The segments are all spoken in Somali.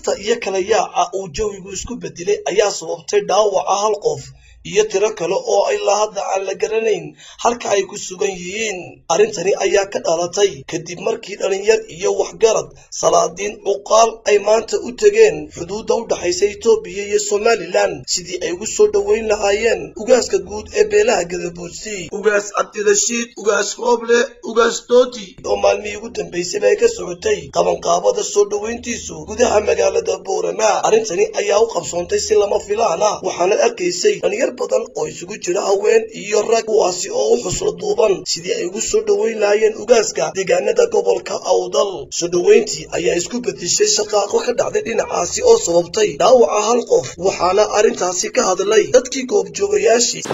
rasaasta iyo kala yaaca uu jawigu isku bedelay ayaa sababtay dhaawaca hal qof iyo tiro kale oo ilaa hadda aan la garanayn halka ay ku sugan yihiin arrintani ayaa ka dhalatay kadib markii dhalinyar iyo waxgarad salaadiin cuqaal ay maanta u tegeen xuduudda u dhaxaysa etoobiya iyo somalilan sidii ay ugu soo dhoweyn lahaayeen ugaaska guud ee beelaha gadabuudsi ugaas cabdirashiid ugaas rooble ugaas doodi oo maalmihii ugu dambaysayba ay ka socotay qabanqaabada soo dhoweyntiisu gudaha magaalada boorama arrintani ayaa u qabsoontay si lama filaana waxaana arkaysay dhalinyar badan oo isugu jira haween iyo rag kuwaasi oo u xuslo duuban sidii ay ugu soo dhoweyn lahaayeen ugaaska deegaanada gobolka awdal soo dhoweyntii ayaa isku bedeshay shaqaaqo ka dhacday dhinacaasi oo sababtay dhaawaca hal qof waxaana arrintaasi ka hadlay dadkii goobjoogayaashii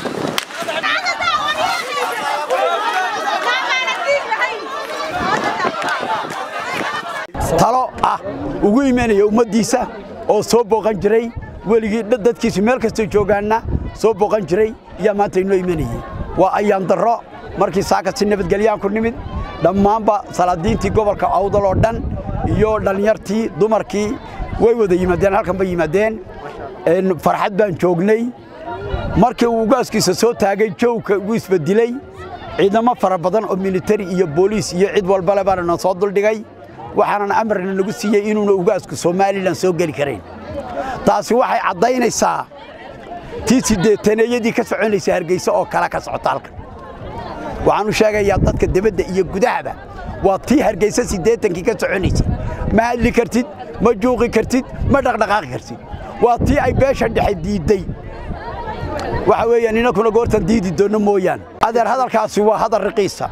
talo ah ugu imanaya ummaddiisa oo soo booqan jiray weligii dadkiisu meel kastoo joogaanna soo booqan jiray ayaa maanta inoo imanayey waa ayaan darro markii saaka si nabadgelyaan ku nimid dhammaanba salaadiintii gobolka awdal oo dhan iyo dhallinyartii dumarkii way wada yimaadeen halkan bay yimaadeen farxad baan joognay markii uu ugaaskiisa soo taagay jowka ugu isbedilay ciidamo fara badan oo militari iyo booliis iyo cid walbale baana noo soo duldhigay waxaanan amarna nagu siiyey inuuna ugaasku somalilan soo geli karayn taasi waxay caddaynaysaa tii siddeetaneeyadii ka soconaysa hargeysa oo kale ka socota halkan waxaanu sheegayaa dadka debadda iyo gudahaba waa tii hargeysa siddeetankii ka soconaysay ma hadli kartid ma juuqi kartid ma dhaqdhaqaaqi kartid waa tii ay beesha dhexe diidday waxa weeyaan inankuna goortan diidi doonno mooyaan adeer hadalkaasi waa hadal riqiisa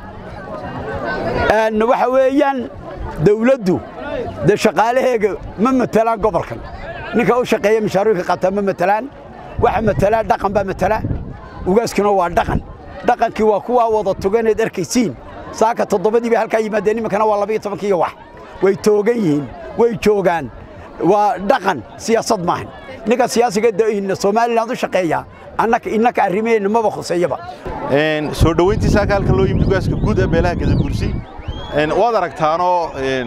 waxa weeyaan dawladdu dee shaqaalaheega ma matelaan gobolkan ninka u shaqeeya mashaaruurka qataa ma matelaan waxa matalaa dhaqan baa matala ugaaskuna waa dhaqan dhaqankii waa kuwaa wada tuganeed arkaysiin saaka toddobadii bay halkaa yimaadeen iminkana waa labayo tobankiiyo wax way toogan yihiin way joogaan waa dhaqan siyaasad maahan ninka siyaasiga somaliland u shaqeeya annaka innaka arrimaheenna maba khuseeyaba soo dhoweyntii saaka halkan loo yimid ugaaska guud ee beelaha gadabursi waad aragtaanoo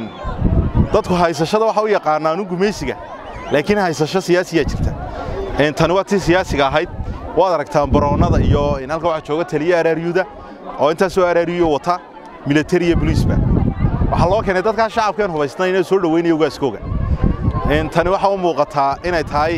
dadku haysashada waxa u yaqaanaanu gumaysiga laakiin haysasho siyaasiyaa jirta tani waa tii siyaasiga ahayd waad aragtaan baroonnada iyo halka waxaa jooga taliya araaryuda oo intaasoo araaryuyo wata militari iyo boliisba waxaa loo keenay dadkaa shacabkeen hubaysnay inay soo dhoweynaya ugaaskooga tani waxaa u muuqataa inay tahay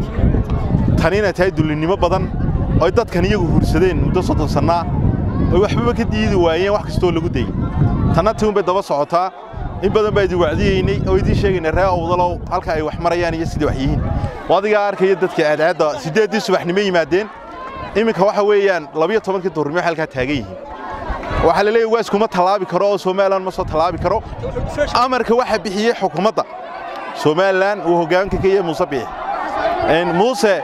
tani inay tahay dullinnimo badan oy dadkan iyagu hursadeen muddo soddon sannaa oy waxbaba ka diidi waayeen wax kastoo lagu dayey tanna tii unbay daba socotaa in badan baa idin wacdiyeynay oo idiin sheegaynay ree awdalow halka ay wax marayaan iyo sidai wax yihiin oo adigaa arkaya dadka aadcaadda siddeeddii subaxnimo yimaadeen iminka waxa weeyaan labiyo tobankii duhurnimo waxay halkaa taagan yihiin waxaa la leeyahy ugaasku ma tallaabi karo oo somalilan ma soo tallaabi karo amarka waxaa bixiyey xukuumadda somalilan uu hoggaanka ka yahay muuse biix muuse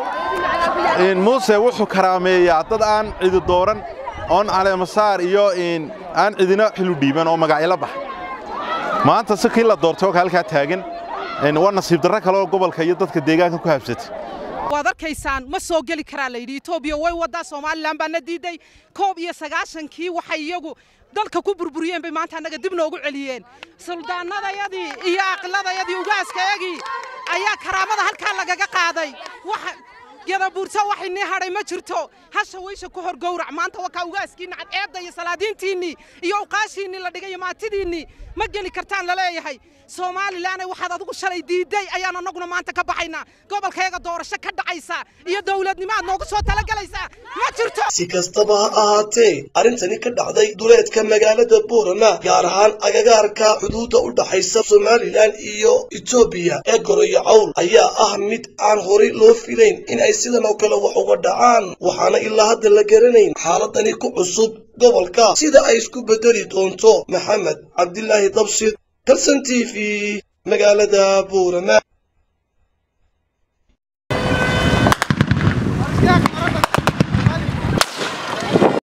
muuse wuxuu karaameeyaa dad aan cidi dooran oon caleemasaar iyo aan cidina xilu dhiiban oo magacyala baxay maanta si kii la doortay oo halkaa taagan waa nasiib darro kale oo gobolka iyo dadka deegaanka ku habsatay waad arkaysaan ma soo geli karaa layidhi etoobiya way waddaa somalilan baa na diiday koob iyo sagaashankii waxay iyagu dalka ku burburiyeen bay maanta annaga dib noogu celiyeen suldaanadayadii iyo aqladayadii ugaaskayagii ayaa karaamada halkaa lagaga qaaday gadabuurso waxay nii hadhay ma jirto hasha weysha ku hor gowrac maanta wakaa ugaaskiinni cadceedda iyo salaadiintiinnii iyo uqaashiinnii la dhigay iyo maatidiinnii ma geli kartaan la leeyahay somalilan waxaad adigu shalay diidday ayaan annaguna maanta ka baxaynaa gobolkayaga doorasho ka dhacaysa iyo dowladnimo aad noogu soo talagelaysaa ma jirto si kastaba ha ahaatee arrintani ka dhacday duleedka magaalada boorama gaar ahaan agagaarka xuduudda u dhaxaysa somalilan iyo etoobiya ee goroyo cawl ayaa ah mid aan horay loo filayn in ay sidan oo kale wax uga dhacaan waxaana ilaa hadda la garanayn xaaladani ku cusub gobolka sida ay isku bedeli doonto maxamed cabdilaahi dabshid kalsan t v magaalada boorama